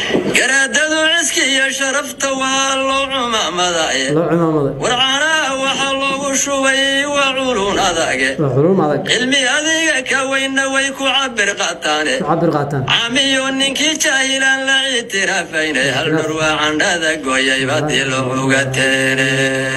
garaadadu ciski iyo sharafta waa loo cumaamadaye loo cimaamaday warcaanaha waxaa loogu shubay waa culun adage waa xulum adag cilmi adiga ka weynna way ku cabir qaataane ku cabir qaataan camiyo ninkii jaahilaan la ictiraafaynay hal dhur waa candhada gooyay badii looga teene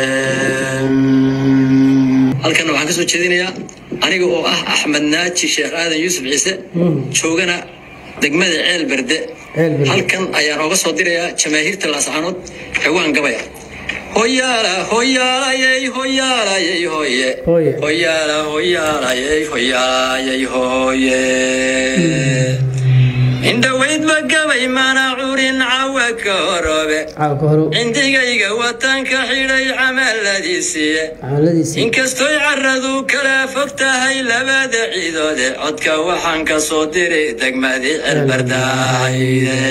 halkan waxaan ka soo jeedinayaa aniga oo ah axmed naaji sheekh aadan yuusuf ciise joogana degmada ceel berde Ceel Berde. halkan ayaan ooga soo dirayaa jamaahiirta laasaxanood xewaan gabaya hoyaala hoyaalayey hoyaalayey hoye Hooye. hoyaala hoyaalayey hoyaalayey hooye indhawaydba gabay mana curin cawa ka horoobe caawa ka horo cindigayga watanka xidhay camaaladiisiiye camaladiisii inkastoy caradu kala fog tahay labada ciidoode codka waxaan ka soo diray degmadii celbardahayde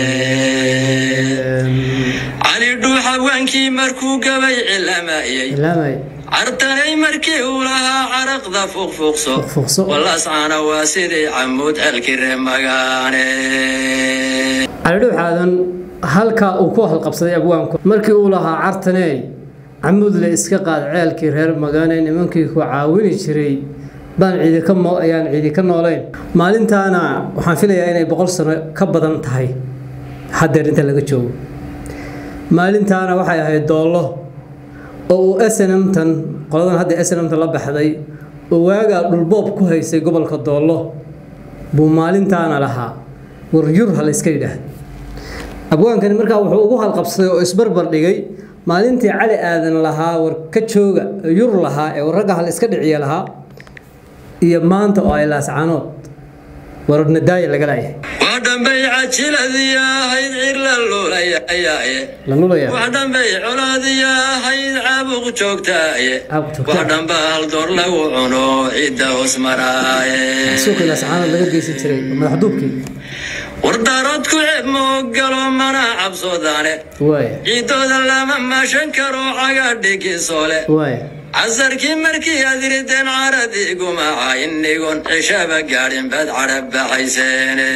cali dhuux hawaankii markuu gabay cilamayey ilaamay cartanay markii uu lahaa caraqda fuqfuqso Fuqfuqso. walascana waa sidii camuud celkire magaane calidhow xaadan halkaa uu ku halqabsaday abwaanku markii uu lahaa cartaney camudle iska qaad ceelkii reer magaane nimankii ku caawini jiray baan ciidi ka mo ayaan ciidi ka noolayn maalintaana waxaan filayaa inay boqol sano ka badan tahay haddeer inta laga joogo maalintaana waxay ahayd doollo oo uu snmtan qoladan hadda snmtan la baxday oo waagaa dhulboob ku haysay gobolka doollo buu maalintaana lahaa war yur ha la iska yidhaah abwaankani markaa wuxuu ugu halqabsaday oo isbarbar dhigay maalintii cali aadan lahaa war ka jooga yur lahaa ee ragga ha la iska dhiciya lahaa iyo maanta oo ay laascanood war nadaaya laga laayahay waa dhambay cajiladii ahayd cir la luulayayaaye la nulaya wax dhambay colaadii ahayd caabuq joogtaaye Caabuq joogtaa. wax dhamba hal door lagu cuno cidda hoos maraaye suuqii laascanood laga geysan jiray madaxduubkii wardaarood ku ceeb ma ogalo mana cabsoodaane waaya ciidooda lama maashan karo caga dhigisoole waaya casarkii markii aad rideen caradii gumaca inigon cishaba gaadhin baad cadhab baxayseene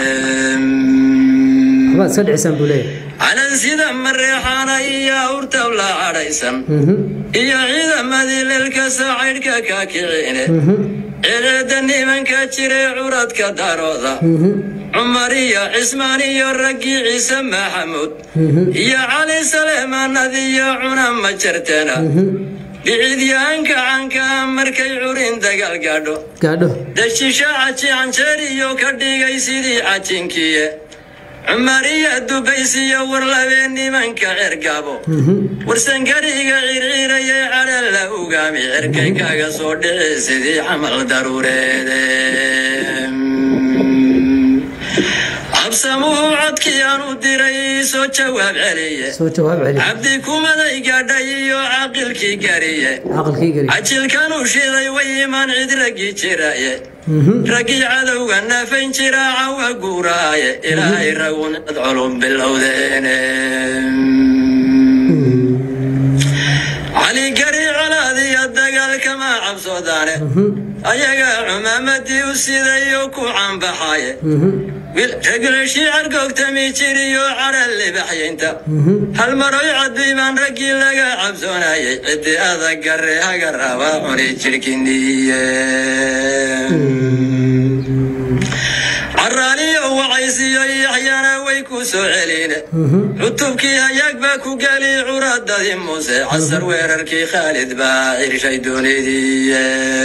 waxbaad iska dhicisaan buu leeyahay calan sida mareexaana iyo awrtab la cadhaysan Mhm, iyo ciidamadii leelka saacaydhka ka kicine mhm, cireeda nimanka jiray curadka darooda mhm, cumar iyo cismaan iyo raggii ciise maxamuud mhm, iyo cali saleemaanad iyo cuna ma jarteena mhm. dhicidyaanka canka markay curin dagaal gaadho gaadho dashisha caji canjeer iyo ka dhigay sidii cajinkiye cumar iyo dubaysiyo warlabee nimanka cergaabo Mhm, warsangariga circirayay cadhan la ugaami cerkay kaga soo dhici sidii camal daruureede cabsamuhu codkii aan u diray soo jawaab celiye soo jawaab celi cabdi kumaday gaadhay iyo caaqilkii gariye caqalkii gari cajilkan u shiday way imaan cid raggii jiraye Mhm, raggii cadowga nafayn jira cawa guuraaye ilaahay ragun cid culum bilowdeene cali gari colaadiyo dagaalkama cabsoodaane mhm, ayaga cumaamadii u sidayo ku canbaxaye mhm, raglashi cargoogtami jiriyo cadha libaxyaynta mhm. hal maroy cadbiibaan raggii laga cabsoonayay ciddi adag gare haga raba cuni jirkiniye caraaliyo wacaysiyo yaxyana way ku soo celine Mhm, cutubkii hayaag baa ku geli curadadii muuse casar weerarkii khaalid baa cirshay doonidiiye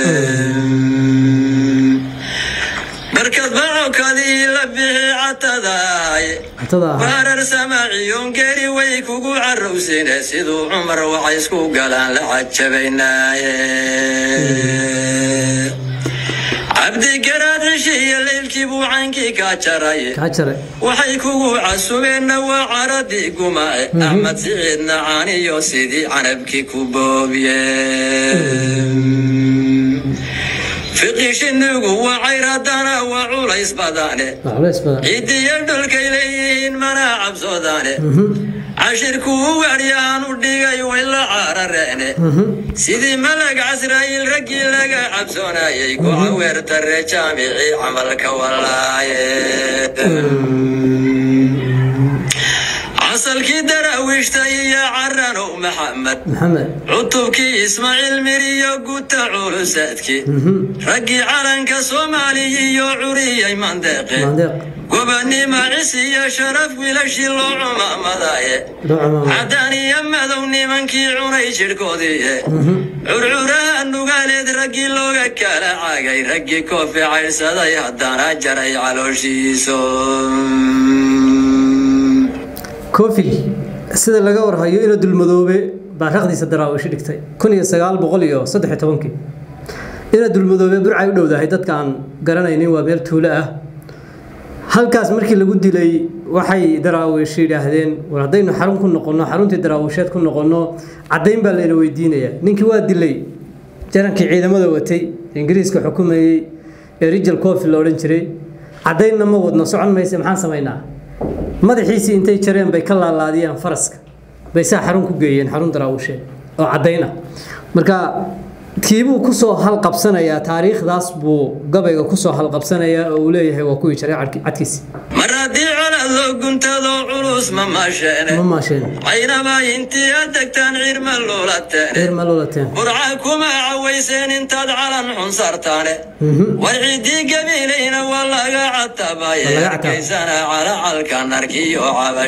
barkad bacokadii la bixi catadaaye cuntada ahaa waarar samaaciyon geri way kugu carowsine siduu cumar waxay isku galaan la cajabaynaaye cabdigaraad cishi iyo leylkii buu caynkii kaa jaraye kaa jaray waxay kugu casubeenna waa caradii gumaace axmed siciidna caaniyo sidii canabkii ku boobiye fiqishinigu waa cayradana waa culays badane waa culays badan ciidiyo dhulkay leeyihiin mana cabsoodaane Mhm, cashirku u gaadhyaan u dhigay way la caarareene mhm. sidii malag casra'iil raggii laga cabsoonayay kuca weertare jaamicii camalka walaaye casalkii daraawiishta iyo caranow maxamed maxamed cutubkii ismaaciil miriyo guta culusaadkii raggii calanka soomaaliya iyo curiyay mandeeqe mandeeq gobanimo cis iyo sharaf wiilashii loo cumaamadaye loo camaamay caddaan iyo madow nimankii cunay jidhkoodiiye curcuraha nugaaleed raggii looga kala caagay raggii koofi caydhsaday haddana jaray calooshiiso kofil sida laga warhayo inuu dulmadoobe baa raqdiisa daraawishi dhigtay kun iyo sagaal boqol iyo saddex iyo tobankii ina dulmadoobe burcay u dhowdahay dadka aan garanaynin waa meel tuulo ah halkaas markii lagu dilay waxay daraawish yidhaahdeen war haddaynu xarun ku noqonno xaruntii daraawisheed ku noqonno caddayn baa layna weydiinayaa ninkii waa dilay jarankii ciidamada watay ingiriiska xukumayey ee rijal cofi la odhan jiray caddaynna ma wadno socon mayse maxaan samaynaa madaxiisii intay jareen bay ka laalaadiyeen faraska bay saa xarun ku geeyeen xarun daraawisheed oo caddayn ah marka kiibuu kusoo halqabsanayaa taariikhdaas buu gabayga kusoo halqabsanayaa oo uu leeyahay waa kuwii jaray cadki- cadkiisi mar haddii colad loo guntado culus ma maasheene ma maasheen caynaba intii aad degtaan cirma luulateene reer ma loolateen burca kuma cawayseen intaad calan xun sartaane war ciddii gabiilayna waa laga catabaye Waa laga catabay. arkaysana calacalka narkiyo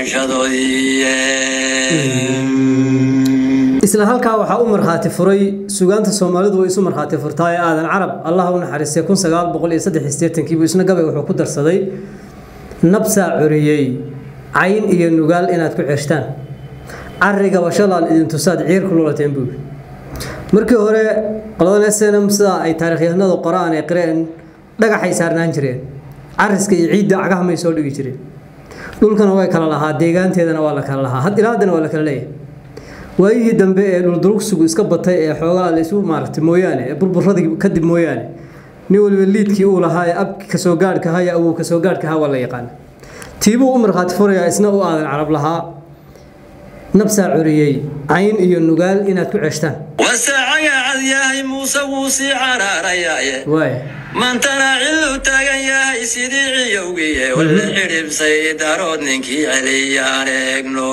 cabashadoodii isla halkaa waxaa u markhaati furay sugaanta soomaalidu way isu markhaati furtaa ee aadan carab allah u naxariistay kun sagaal boqol iyo saddex iyo siddeetankiibuu isna gabayga wuxuu ku darsaday nabsaa curiyey cayn iyo nugaal inaad ku ceshtaan cariga bashalaan idin tusaad ciir ku lulateen buu markii hore qoladan snm sida ay taarikhyahanadu qoraan ee qireen dhagaxay saarnaan jireen cariska iyo ciidda cagaha may soo dhigi jireen dhulkana way kala lahaa deegaanteedana waa la kala lahaa had ilaa haddana waa la kala leeyahay waayihii dambe ee dhuldurugsigu iska batay ee xoogaa la isu maaragtay mooyaane ee burburadii kadib mooyaane nin waliba liidkii uu lahaa ee abki kasoo gaadhka ahaa iyo awow kasoo gaadhka ahaa waa la yaqaana tiibuu u markhaati furayaa isna u aadan carab lahaa nabsaa curiyey cayn iyo nugaal inaad ku ceshtaan wasaacaga cad yahay muuse wuu sii caraarayaaye waaya maantana cillu taagan yahay sidii ciyowgiye walla xidhibsay darood ninkii celiyaan eegno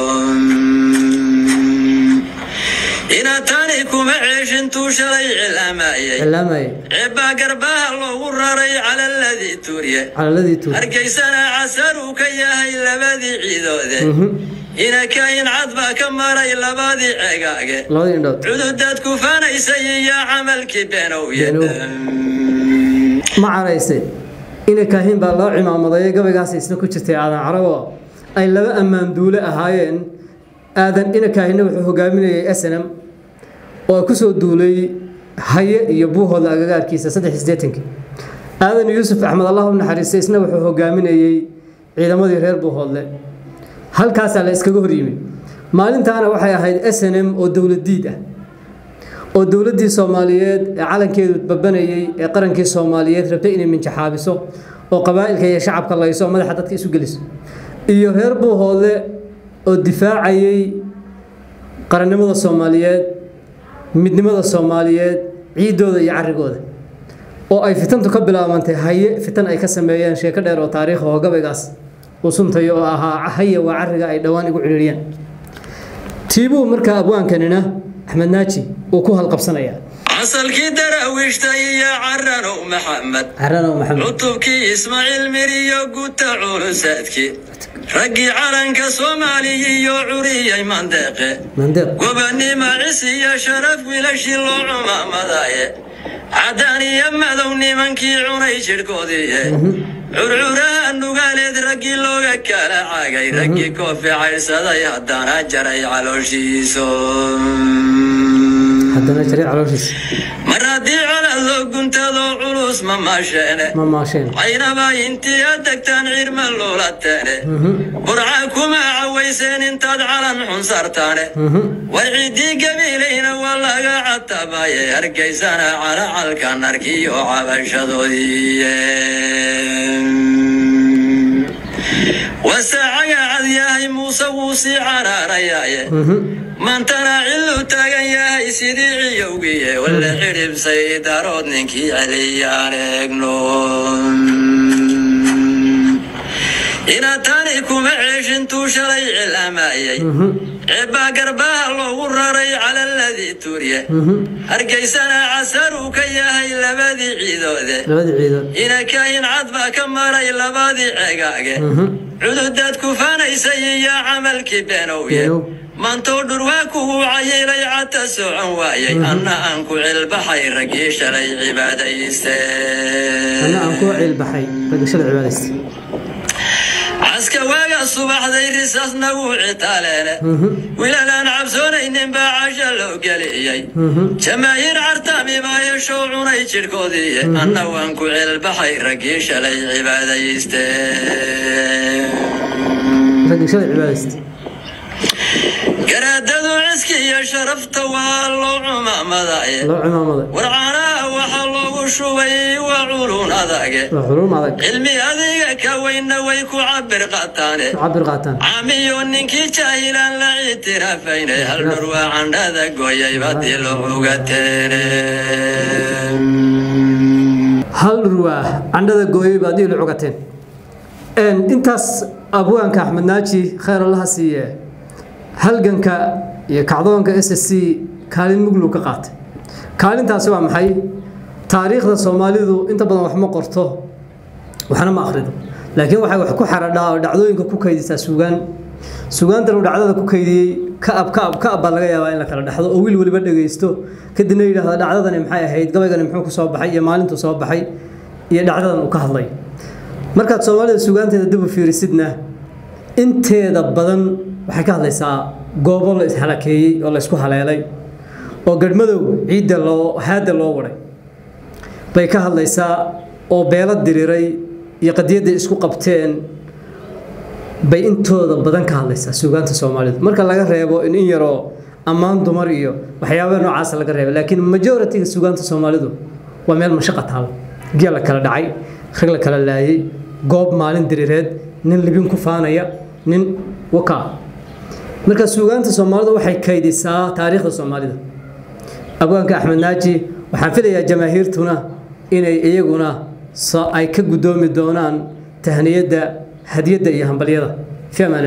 ina tani kuma ceeshintuu shalay cilaamayey cilaamayay cebbaa garbaha loogu raray cala ladii tuurye calaladii tuur hargeysana casaruu ka yahay labadii ciidoode ina kayin cad baa ka maray labadii ceegaage labadii indhood cududaad kufaanaysay iyo camalkii beenowye ma caraysay ina kaahin baa loo cimaamaday gabaygaas isna ku jirtay aadan carabo ay laba ammaan duule ahaayeen aadan ina kaahinna wuxuu hogaaminayay snm oo ay kusoo duulay haye iyo buuhooda agagaarkiisa saddex iyo siddeetankii aadan yuusuf axmed allah u naxariistay isna wuxuu hogaaminayey ciidamadii reer buuhoodle halkaasaa la iskaga hor yimi maalintaana waxay ahayd snm oo dowladiid ah oo dowladdii soomaaliyeed ee calankeedu babanayey ee qarankii soomaaliyeed rabtay inay minjaxaabiso oo qabaa'ilka iyo shacabka layso oo madaxa dadka isu geliso iyo reer buuhoodle oo difaacayey qarannimada soomaaliyeed midnimada soomaaliyeed ciidooda iyo carigooda oo ay fitantu ka bilaabantay haye fitan ay ka sameeyeen sheeko dheer oo taariikh oo gabaygaas uu suntayo oo ahaa haye waa cariga ay dhowaan igu ciriiriyeen tiibuu markaa abwaankanina axmed naaji uu ku halqabsanayaa casalkii daraawiishta iyo caranow maxamed caranow maxamed cutubkii ismaaciil miriyo guta culusaadkii raggii calanka soomaaliya iyo curiyay mandeeqe mandeeq gobanimo cis iyo sharaf wiilashii loo cumaamadaye caddaan iyo madow nimankii cunay jidhkoodiiye curcuraha nugaaleed raggii looga kala caagay raggii koofi caydhsaday haddana jaray calooshiiso haddana jaray calooshiisa mar haddii colad loo guntado culus ma maasheene ma maasheen caynaba intii aad degtaan cirma luulateene burca kuma cawayseen intaad calan xun sartaane war ciddii gabiilayna waa laga catabaye hargeysana calacalka narkiyo cabashadoodii wasaacaga cad yahay muuse wuu sii caraarayaaye maantana cillu taagan yahay sidii ciyowgiye walla xidhibsay darood ninkii celiyaan eegno ina tani kuma ceeshin intuu shalay cilaamayey ceebbaa garbaha loogu raray cala aladii tuurye hargeysana casar uu ka yahay labadii ciidoode labadii ciidood inakahin cad baa ka maray labadii ceegaage cududaad kufaanaysay iyo camalkii beenowye Beenow. mantuu dhurwaa kugu cayilay cata socon waayey anna aan ku cilbaxay raggii shalay cibaadaysteen anna aan ku ciilbaxay ragashada cibaadaysta caska waaga subaxday risaas nagu citaaleene wiilalaan cabsoonaynin baa casha loo geliyey jamaahiir cartami baa yeeshoo cunay jidhkoodii anna waan ku cilbaxay raggii shalay cibaadaysteen ragashada cibaadaysta garaadadu ciski iyo sharafta waa loo cumaamadaye loo cimaamaday warcaanaha waxaa loogu shubay waa culun adage waa xuluum adag cilmi adiga ka weynna way ku cabir qataane cabir qaataan camiyo ninkii jaahilaan la ictiraafaynay hal dhur waa candhada gooyay badii looga teene hal dhurwaa candhada gooyey baad iilu cugateen Een, intaas abwaanka axmed naaji khayr allaha siiye halganka iyo kacdoonka s s c kaalin muglu ka qaatay kaalintaasi waa maxay taariikhda soomaalidu inta badan wax ma qorto waxna ma akhrido laakiin waxay wax ku xaradhaa oo dhacdooyinka ku kaydisaa sugaan sugaantan uu dhacdada ku kaydiyey kaab kaab kaab baa laga yaabaa in la kala dhexdo oo wiil weliba dhegaysto kadibna yidhaahdo dhacdadani maxay ahayd gabaygani muxuu ku soo baxay iyo maalintuu soo baxay iyo dhacdadan uu ka hadlay markaad soomaalida sugaanteeda dib u fiirisidna inteeda badan waxay ka hadlaysaa goobo la ishalakeeyey oo la isku haleelay oo garhmadow ciidda loo haadda loo waday bay ka hadlaysaa oo beelo diriray iyo qadiyadday isku qabteen bay intooda badan ka hadlaysaa suugaanta soomaalidu marka laga reebo in in yaroo ammaan dumar iyo waxyaabaha noocaasa laga reebo laakiin majoritiga suugaanta soomaalidu waa meel mashaqa taalo geel la kala dhacay rag la kala laayay goob maalin dirireed nin libin ku faanaya nin waka marka suugaanta soomaalidu waxay kaydisaa taariikhda soomaalida abwaanka axmed naaji waxaan filayaa jamaahiirtuna inay iyaguna so ay ka guddoomi doonaan tahniyadda hadiyadda iyo hambalyada fi amaan